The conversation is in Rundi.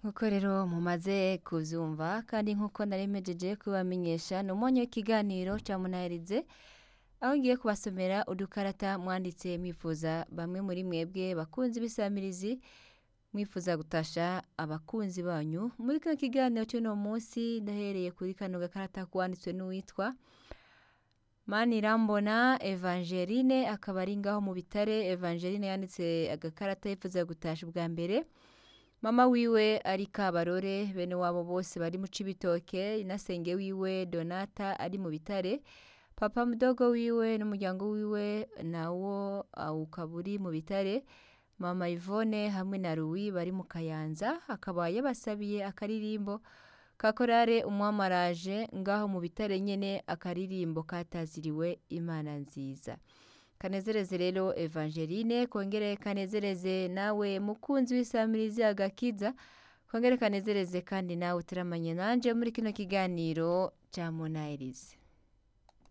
nk'uko rero mumaze kuvyumva kandi nk'uko nari mpejeje kubamenyesha ni umwanya w'ikiganiro ca munaherize aho ngiye kubasomera udukarata mwanditse mwifuza bamwe muri mwebwe bakunzi b'isamirizi mwifuza gutasha abakunzi banyu muri kino kiganiro c'uno munsi ndahereye kuri kano gakarata kwanditswe n'uwitwa Manirambona Evangeline akaba ari ngaho mu bitare Evangeline yanditse agakarata yifuza gutasha ubwa mbere mama wiwe ari Kabarore bene wabo bose bari mu Cibitoke inasenge wiwe Donata ari mu bitare papa mudogo wiwe n'umuryango wiwe nawo ukaba uri mu bitare mama Yvonne hamwe na Louis bari mu Kayanza akaba yabasabiye akaririmbo kakorare umwamaraje ngaho mu bitare nyene akaririmbo kataziriwe imana nziza kanezereze rero Evangeline kongere kanezereze nawe mukunzi w'isamirizi agakiza kongere kanezereze kandi nawe turamanye nanje muri kino kiganiro ca Monairis